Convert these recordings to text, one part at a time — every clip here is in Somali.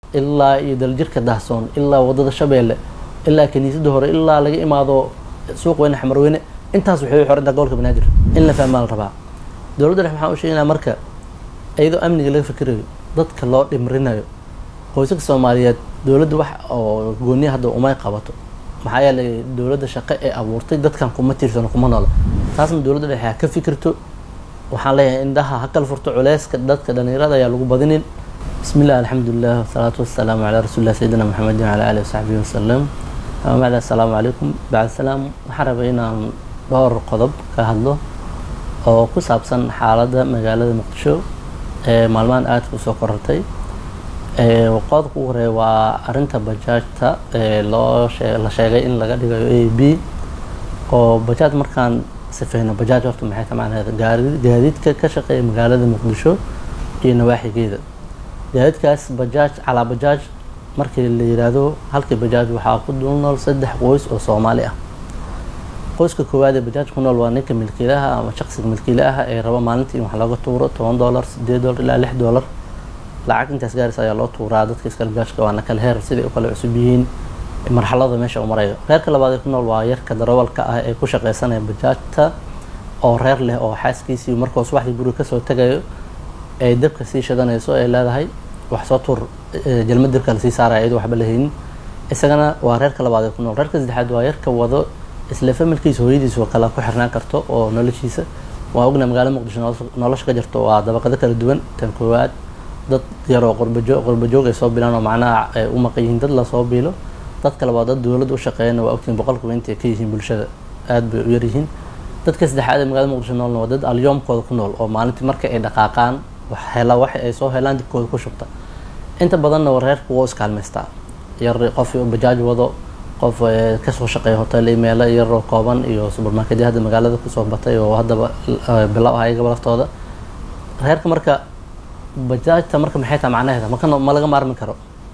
ilaa iyo daljirka dahsoon ilaa wadada shabeelle ilaa kiniisadda hore ilaa laga imaado suuq weyne xamarweyne intaas waxay u xorantaa gobolka banaadir in la fahmaa la rabaa dowladda dhexe maxaan u sheegaynaa marka iyadoo amniga laga fikirayo dadka loo dhimrinayo qoysaska soomaaliyeed dowladda wax oo gooniya hadda umay qabato maxaa yeelay dowladda shaqo ee abuurtay dadkan kuma tiirsano kuma noola taasna dowladda dhexe ha ka fikirto waxaan leeyahay indhaha ha kala furto culeyska dadka dhalinyarada ayaa lagu badinin bismi illah alxamdulilah wasalaatu wasalaamu calaa rasuulillah sayidina maxamedin wala alihi wasaxbihi wasalam ama bacda assalaamu calaykum bacd salaam waxaan rabay inaan dhowr qodob ka hadlo oo ku saabsan xaaladda magaalada muqdisho ee maalmahan aadka usoo korartay qodobka ugu horeeya waa arinta bajaajta ee loo la sheegay in laga dhigayo a b oo bajaaj markaan sifeyno bajaaj horta maxay ka macnaheed gaadiidka ka shaqeeya magaalada muqdisho iyo nawaaxigeeda gaadiidkaas bajaaj calaa bajaaj markii la yiraahdo halkii bajaaj waxaa ku dul nool saddex qoys oo soomaali ah qoyska koowaad ee bajaaj ku nool waa ninka milkiilaha ama shaqsiga milkiilaha ee rabo maalintii in wax looga tuuro toban dollar sideed dollar ilaa lix dollar lacag intaas gaaris ayaa loo tuuraa dadka iska bajaajka waana kala heer siday u kala cusub yihiin marxalada meesha u marayo reerka labaad ee ku nool waa yarka darawalka ah ee ku shaqeysanaya bajaajta oo reer leh oo xaaskiisii markuu subaxdii guriga kasoo tagayo ay dabka sii shadanayso ay leedahay wax soo tuur jalmad dabka lasii saaraya iyadoo waxba lahaynin isagana waa reerka labaad ee ku nool reerka saddexaad waa yarka wado isla familkiisa hooyadiis oo kale ku xirnaan karto oo noloshiisa waa ogna magaalada muqdisho nolosha ka jirto waa dabaqado kala duwan tan koowaad dad yaroo qorbajo qorbajoog ay soo bilaan oo macnaha ay u maqan yihiin dad lasoo biilo dadka labaad dad dowladda u shaqeeyana waa ogtihiin boqolkiiba intay ka yihiin bulshada aada bay u yaryihiin dadka saddexaad ee magaalada muqdisho noolna waa dad alyoomkooda ku nool oo maalintii marka ay dhaqaaqaan wax hela wax ay soo helaan dibkooda ku shubta inta badanna reerku waa iskaalmaystaa yar qof bajaaj wado qof kasoo shaqeeya hotel meelo yaroo kooban iyo subermarketya hadda magaalada kusoo batay oo haddaba bilow ah ayagaba laftooda reerka marka bajaajta marka maxay tahay macnaheeda maka ma laga maarmi karo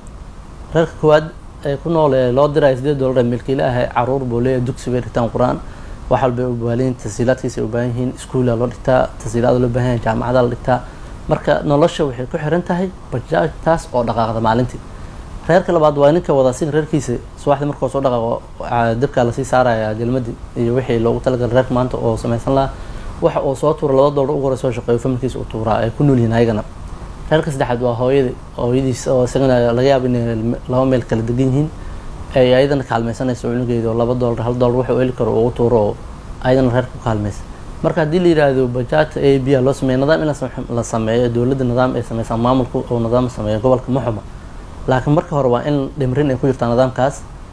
reerka koowaad ee ku nool ee loo diraya sideed dollar ee milkiile ah ee caruur buu leeyahay dugsi bay dhigtaan qur-aan wax walba ay u baahan yihiin tasiilaadkiisa ay u baahan yihiin iskuula loo dhigtaa tasiilaada loo baahan yahay jaamacada la dhigtaa marka nolosha waxay ku xiran tahay bajaajtaas oo dhaqaaqda maalintii reerka labaad waa ninka wada sin reerkiisa subaxdii markuu soo dhaqaaqo dabkaa lasii saaraya jalmadii iyo wixii loogu talagalay reerka maanta oo samaysan lahaa waxa uu soo tuura laba dollar ugu hore soo shaqeeyo familkiisa u tuuraa ay ku nool yihiin ayagana reerka saddexaad waa hooyada hooyadiis oo isagana laga yaabo inay laba meel kala degan yihiin ay ayadana kaalmaysanayso cunugeeda oo laba dollar hal dollar waxa uu heli karo ugu tuuro oo ayadana reerka ku kaalmaysa marka haddii la yiraahdo bajaajta a b a loo sameeyo nidaam in la sameeyo dowladda nidaam ay sameysaan maamulka oo nidaam sameeyo gobolka ma xuma laakiin marka hore waa in dhimrin ay ku jirtaa nidaamkaas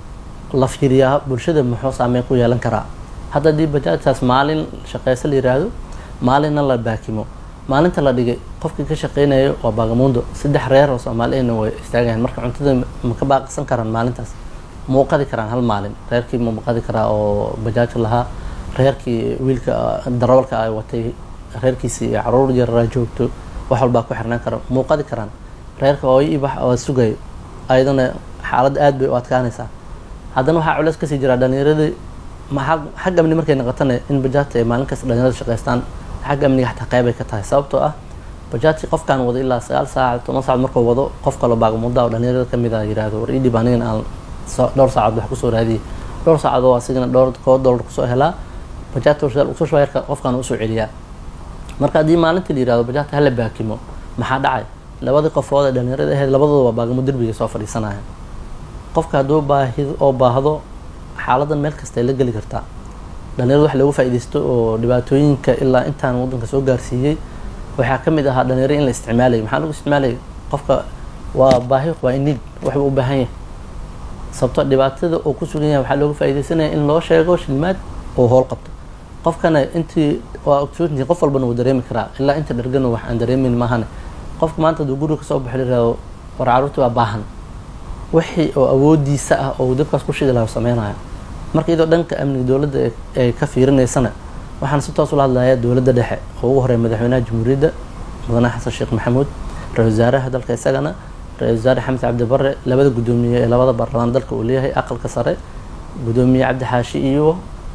la fiiriyaa bulshada muxuu saameyn ku yeelan karaa hadda haddii bajaajtaas maalin shaqeyso la yiraahdo maalinna la baakimo maalinta la dhigay qofkii ka shaqeynayo waa baagamuundo saddex reer oo soomaaliyana way istaagayan marka cuntada ma ka baaqsan karaan maalintaas muuqadi karaan hal maalin reerkii ma muuqadi karaa oo bajaajka lahaa reerkii wiilka darawalka ay watay reerkiisii iyo caruur yaraa joogto wax walbaa ku xirnaan kara muuqadi karaan reerka ooy ibax oo sugayo ayadana xaaladda aad bay u adkaanaysaa haddana waxaa culeys kasii jiraa dhalinyaradii xagga amni markay noqotana in bajaajta ay maalin kasta dhalinyarada shaqeystaan xagga amniga xataa qeyb ay ka tahay sababtoo ah bajaajki qofkaan wado ilaa sagaal saac toban saacad markuu wado qof kaloo baagamuda oo dhalinyarada kamid a yirahdo war idhib anigana aan dhowr saacaod wax kusoo raadiyay dhowr saacad oo asigana dhowr koo dollar kusoo helaa bajaajta warshadaal usoo shubaa yarka qofkaan usoo celiyaa marka haddii maalintii la yirahdo bajaajta hala baakimo maxaa dhacay labadii qofood ee dhalinyarada ahayd labadooda waa baagamo derbiga soo fadhiisanaya qofka hadduu baahid oo baahdo xaaladan meel kasta ay la geli kartaa dhalinyarada wax loogu faaidaysto oo dhibaatooyinka ilaa intaan waddanka soo gaarsiiyey waxaa ka mid ahaa dhalinyaro in la isticmaalaya maxaa lagu isticmaalaya qofka waa baahi waa inid waxbuu u baahan yahay sababto dhibaatada uu ku sugan yahay waxaa loogu faaidaysanaya in loo sheego shilmaad oo howl qabto qofkana intii waa ogsoontii qof walbana wuu dareemi karaa ilaa inta dhargana wax aan dareemin maahane qofka maanta hadduu guriga kasoo baxo lirahdo war caruurtii waa baahan wixii oo awoodiisa ah oo dabkaas ku shidi laha sameynaya marka iyadoo dhanka amniga dowladda ay ka fiirinaysana waxaan si toos ula hadlayaa dowladda dhexe oo ugu horeeya madaxweynaha jamhuuriyadda mudane xasan sheekh maxamuud ra-isul wasaaraha dalka isagana ra-isul wasaare xamed cabdi bare labada guddoomiye ee labada baarlamaan dalka uu leeyahay aqalka sare guddoomiye cabdi xaashi iyo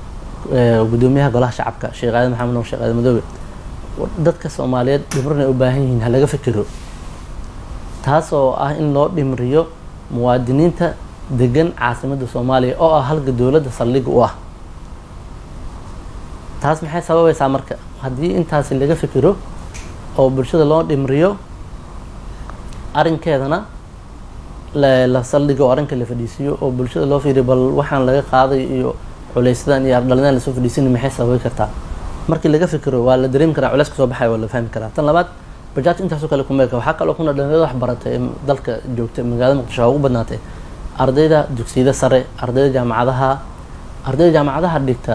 guddoomiyaha golaha shacabka sheekh aadan maxamed nuur sheekh aadan madoobe dadka soomaaliyeed dhibrin ay u baahan yihiin ha laga fikiro taas oo ah in loo dhimriyo muwaadiniinta degan caasimadda soomaaliya oo ah halka dowladda saldhigga u ah taas maxay sababaysaa marka haddii intaasi laga fikiro oo bulshada loo dhimriyo arrinkeedana la saldhigo oo arrinka la fadhiisiiyo oo bulshada loo fiiriyo bal waxaan laga qaaday iyo culaysadan iyo ardhalinaan lasoo fadhiisina maxay sababi kartaa markii laga fikiro waa la dareemi karaa culays kasoo baxaya waa la fahmi karaa tan labaad bajaaj intaasoo kale kumeelka waxaa kaloo kuna dhalinyarada wax baratay ee dalka joogta magaalada muqdisho waa ugu badnaatay ardayda dugsiyada sare ardayda jaamacadaha ardayda jaamacadaha dhigta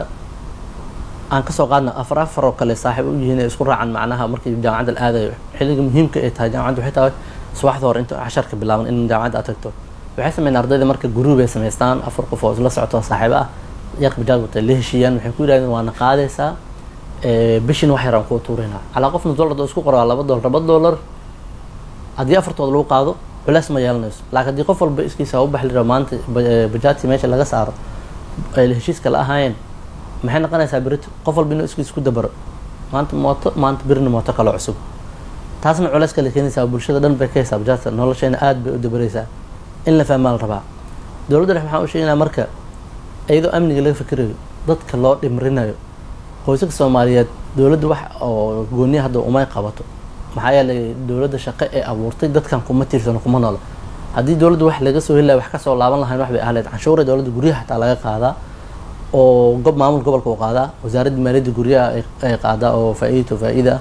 aan kasoo qaadna afar afar oo kale saaxiib u yihiin ee isku raacan macnaha markii jaamacadda la aadayo xilliga muhiimka ay tahay jaamacadda waxay tahay subaxda hore inta casharka bilaaban in jaamacadda aad tagto waxay sameeyeen ardayda marka guruub ay samaystaan afar qof oo isla socoto saaxiibo ah yarka bajaaj watay la heshiiyaan waxay ku yidhahdeen waana qaadaysaa bishin wax yaraan kuu tuuraynaa calaa qofna dollar doo isku qoraa laba dollar laba dollar haddii afartooda lagu qaado culeys ma yeelanayso laakiin haddii qof walba iskiisa u baxli rabo maanta bajaajtii meesha laga saaro ay heshiiska la ahaayeen maxay noqonaysaa berito qof walba inuu iskiis ku dabaro maanta mooto maanta birina mooto kaloo cusub taasna culeys kale keenaysaa bulshada dhan bay ka haysaa bajaajta nolosheena aada bay u dabaraysaa in la fahmaa la rabaa dowladda dhex maxaan u sheegaynaa marka iyadoo amniga laga fikirayo dadka loo dhimrinayo qoysaska soomaaliyeed dowladda wax oo gooniya hadda umay qabato maxaa yeelay dowladda shaqo ee abuurtay dadkan kuma tiirsano kuma noolo haddii dowladda wax laga soo helaya wax kasoo laaban lahayn wax bay ahleed canshuura dowladda guryaha xataa laga qaadaa oo gob maamul gobolka u qaadaa wasaaradda maaliyadda guryaha ay qaadaa oo faa-iidto faa-iida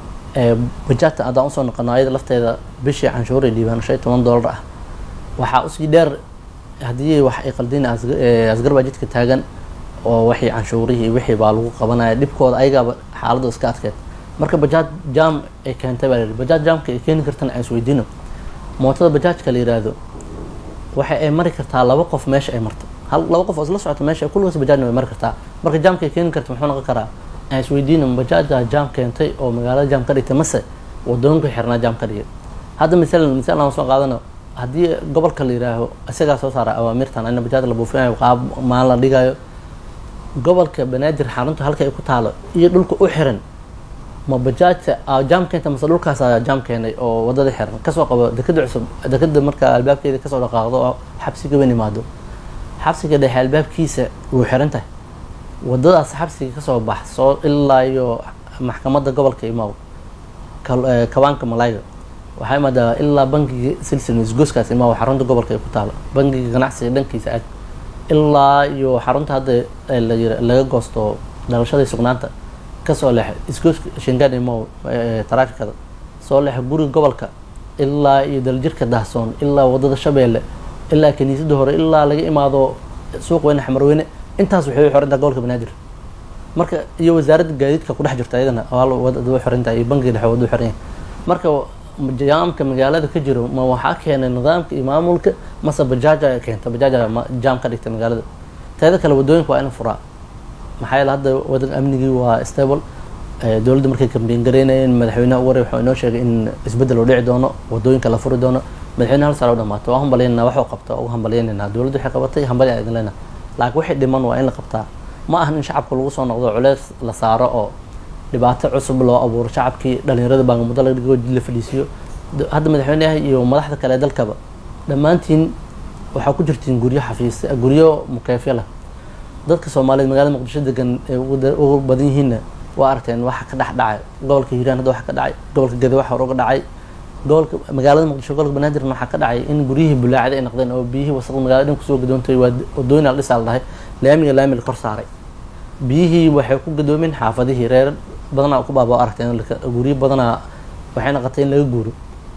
bajaajta haddaan usoo noqono ayada lafteeda bishii canshuuray dhiibaan shan iyo toban dollar ah waxaa usii dheer haddii wax ay qaldiin asgar baa jidka taagan oo wixii canshuurihii wixii baa lagu qabanaya dhibkooda ayagaaba xaaladda iska adkeed marka bajaaj jam ay keentay baa la yihi bajaaj jamka ay keeni kartana aan isweydiino mootada bajaajka la yiraahdo waxa ay mari kartaa laba qof meesha ay marto hal laba qof oo isla socota meesha kulligoos bajaajna way mari kartaa marka jamka ay keeni karta muxuu noqon karaa aan isweydiino bajaajaa jam keentay oo magaalada jam ka dhigtay mase wadooyinka xirnaa jam ka dhigay hadda misalan misal aan soo qaadano haddii gobolka la yiraaho isagaa soo saara awaamirtan ina bajaaj la buufinayo qaab maan la dhigayo gobolka banaadir xarunta halka ay ku taalo iyo dhulka u xiran ma bajaajta jaam keenta mase dhulkaasa jaam keenay oo wadada xiran kasoo qabo dekada cusub dekada marka albaabkeeda kasoo dhaqaaqdo oo xabsiga weyn imaado xabsiga dhexe albaabkiisa wuu xiran tahay wadadaas xabsiga kasoo baxso ilaa iyo maxkamadda gobolka imaaw kabaanka malayga waxaa imaadaa ilaa bangiga silsil isgooskaas imaaw xarunta gobolka ay ku taalo bangiga ganacsiga dhankiisa aad ilaa iyo xarunta hadda laga goosto dhalashada sugnaanta kasoo leexa isgooska shangaan imow taraafikada soo leexa guriga gobolka ilaa iyo daljirka dahsoon ilaa wadada shabeelle ilaa kaniisada hore ilaa laga imaado suuq weyne xamarweyne intaas waxay xorintaa gobolka banaadir marka iyo wasaaradda gaadiidka ku dhex jirta ayadana wadada xorinta iyo bangiga dhexe wada xoran yahay marka jaamka magaalada ka jiro ma waxaa keenay nidaamka iyo maamulka mase bajaaja keenta bajaaja jaam ka dhigta magaalada teeda kale wadooyinka waa in furaa maxaa yeele hadda wadan amnigii waa stable dowladda markay kambeyn gareynayeen madaxweynaha ugu waray wuxuu inoo sheegay in isbeddel uu dhici doono wadooyinka la furi doono madaxweyne hal saar u dhamaato waa hambalyaynaa waxuu qabta ugu hambalyaynayna dowladda waxay qabatay hambalya idin leenaha laakiin wixii dhiman waa in la qabtaa ma ahan in shacabka lagu soo noqdo culeys la saaro oo dhibaato cusub loo abuuro shacabkii dhalinyarada baangamuddo laga dhigo la fadhiisiyo hadda madaxweynaha iyo madaxda kale ee dalkaba dhammaantiin waxaa ku jirtiin guryo xafiis guryo mukeefyo leh dadka soomaaliyeed magaalada muqdisho degan ee ugu badan yihiinna waa aragteen waxa ka dhex dhacay gobolka hiiraan hadda waxa ka dhacay gobolka gede waxa hore uga dhacay gobolka magaalada muqdisho gobolka banaadirna waxaa ka dhacay in guryihii bulaacada ay noqdeen oo biyihii wasaqda magaalada dhan kusoo gadoontay waa wadooyin la dhisaa la dhahay laamiga laami la kor saaray biyihii waxay ku gadoomeen xaafadihii reer badanaa ku baaba aragteen guryo badanaa waxay noqotay in laga guuro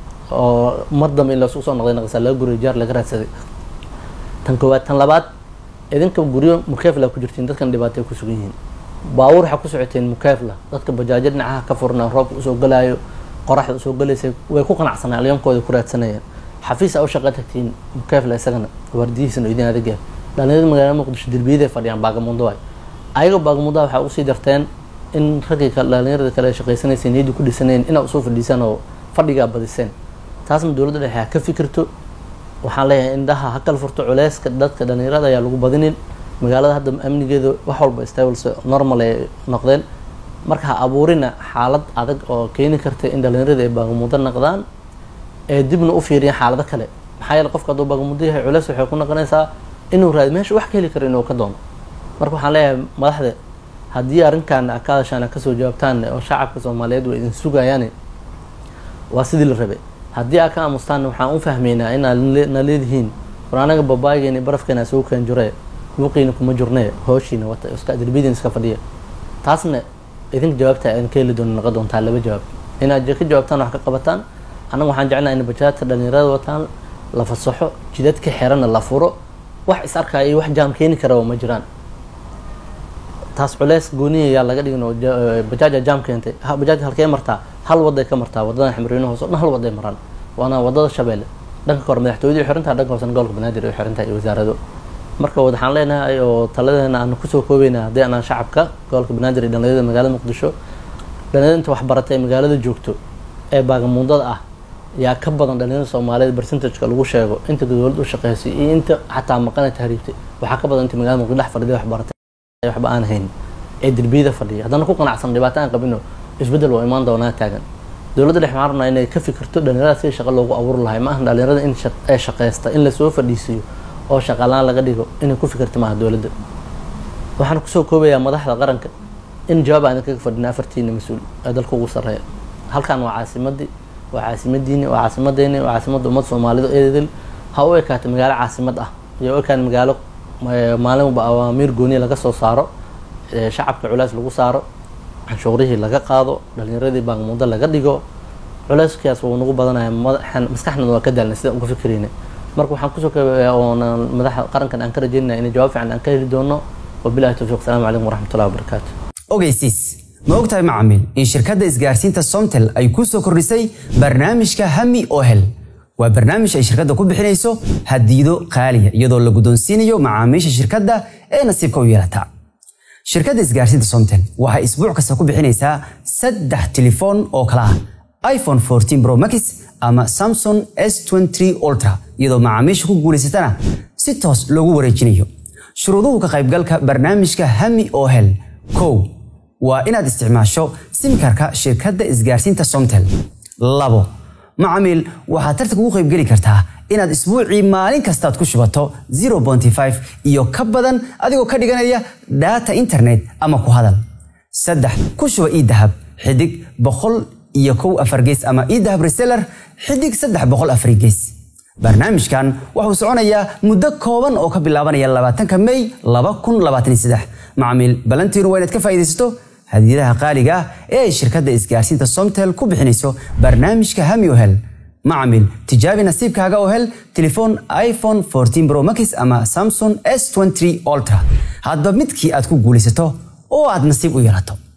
oo mar dambe in laisugu soo noqday naqasa laga guuriyo jaar laga raadsaday tan koowaad tan labaad idinka guryo mukeefla ku jirtiin dadkan dhibaatay ku sugan yihiin baabuur waxaa ku socoteen mukeefla dadka bajaajo dhinacaha ka furna roobka usoo galaayo qoraxda usoo galaysa way ku qanacsanaan alyoonkooda ku raadsanayaan xafiis a u shaqa tagtiin mukeefla isagana waardiyihiisana idin adegaa dhalinyarada magaalada muqdisho derbiyaday fadhiyaan baagamundo waay ayaga baagamundaha waxaa usii darteen in raggii dhalinyarada kale shaqaysanaysay niyadii ku dhisanayeen inaa usoo fadhiisaan oo fadhigaa badiseen taasna dowladda dhexe ha ka fikirto waxaan leeyahay indhaha ha kala furto culeyska dadka dhalinyarada ayaa lagu badinin magaalada hadda amnigeeda wax walba stables normal ay noqdeen marka ha abuurina xaalad adag oo keeni karta in dhalinyarada ay baagamudo noqdaan ee dibna u fiiriyan xaalado kale maxaa yeele qofka hadduu bagamudo yahay culeys waxay ku noqonaysaa inuu raadi meesha wax ka heli karo inuu ka doono marka waxaan leeyahay madaxda haddii arrinkan ka hadashaan kasoo jawaabtaan oo shacabka soomaaliyeed way idin sugayaan waa sidii la rabay haddii aa ka aamustaan waxaan u fahmaynaa inaad na leedihiin war anaga babaageeni barafkeena soo keen jure buuqiina kuma jirne hooshiina wata iska derbiyadiina iska fadhiya taasna idinka jawaabta aan ka heli doono noqon doontaa laba jawaab inaad ka jawaabtaan wax ka qabataan annaga waxaan jeclahay in bajaadka dhalinyarada wataan la fasaxo jidadka xerana la furo wax is arkaya iyo wax jaam keeni karaba ma jiraan taas culeys gooniya yaa laga dhigin oo bajaaja jaam keentay bajaaj halkee martaa hal waday ka martaa wadadan xamriino hoose o dhan hal waday maraan waana wadada shabeelle dhanka hore madaxtooyadii xirantaha dhanka hoosena gobolka banaadir ay xirantahay iyo wasaarado marka waxaan leenahay oo taladeena aan kusoo koobeyna haddii anaan shacabka gobolka banaadir iyo dhalinyarada magaalada muqdisho dhalinyarada inta waxbaratay ee magaalada joogto ee baagamuundada ah yaa ka badan dhalinyarada soomaaliyeed percentageka lagu sheego inta dowladda u shaqeysay iyo inta xataa maqana tahriibtay waxaa ka badan inta magaalada muqdisho dhex fadhiday waxbaratay waxba aan hayn ee derbiyada fadhiya haddana ku qanacsan dhibaato aan qabino isbeddel waa imaan doonaa taagan dowladda dhex waxaan rabnaa inay ka fikirto dhalinyarada si shaqo loogu abuuri lahay ma ahan dhalinyarada in ee shaqeysta in lasoo fadhiisiiyo oo shaqalaan laga dhigo inay ku fikirta maaha dowladda waxaan kusoo koobayaa madaxda qaranka in jawaab aan kaga fadhina afartiina mas-uul ee dalka ugu sarreeya halkan waa caasimadii waa caasimadiini waa caasimadeeni waa caasimadda ummadda soomaalida eedel ha u ekaata magaalo caasimad ah iyo u ekaan magaalo maalinba awaamiir gooniya laga soo saaro shacabka culays lagu saaro canshuurihii laga qaado dhalinyaradii baangmudo laga dhigo culeyskaas wuu nagu badanaya maskaxnada waa ka daalnay sidaan uga fikirayna marka waxaan kusoo koobayaa oona madaxa qarankan aan ka rajeynaya inay jawaab fiican aan ka heli doono wabilahi towfiiq asalaamu calaykum waraxmatullahi wabarakaatu ogeysiis ma ogtahay macamiil in shirkadda isgaarsiinta somtel ay kuu soo kordhisay barnaamijka hami oo hel waa barnaamij ay shirkadda ku bixinayso hadiido qaaliya iyadoo la guddoonsiinayo macaamiisha shirkadda ee nasiibka u yeelata shirkadda isgaarsiinta somtel waxay isbuuc kasta ku bixinaysaa saddex telefoon oo kala ah iphone 14 pro max ama samsung s23 ultra iyadoo macaamiisha ku guulaysatana si toos loogu wareejinayo shuruuduhu ka qaybgalka barnaamijka hami oo hel kow waa inaad isticmaasho simkarka shirkadda isgaarsiinta somtel labo macamiil waxaad tartan ugu qaybgeli kartaa inaad isbuucii maalin kastaad ku shubato 0.5 iyo ka badan adigoo ka dhiganaya data internet ama ku hadal saddex ku shuba ii dahab xidig boqol iyo kow afar gees ama ii dahab reseller xidig saddex boqol afar gees barnaamijkan wuxuu soconayaa muddo kooban oo ka bilaabanaya labaatanka may laba kun labaatan iyo saddex macamiil balantiinu waa inaad ka faa'iidaysato hadiyadaha qaaliga ah ee ay shirkadda isgaarsiinta somtel ku bixinayso barnaamijka hami oo hel macamil tijaabi nasiibkaaga oo hel telefoon iphone 14 pro max ama samsung s23 ultra hadba midkii aad ku guulaysato oo aad nasiib u yeelato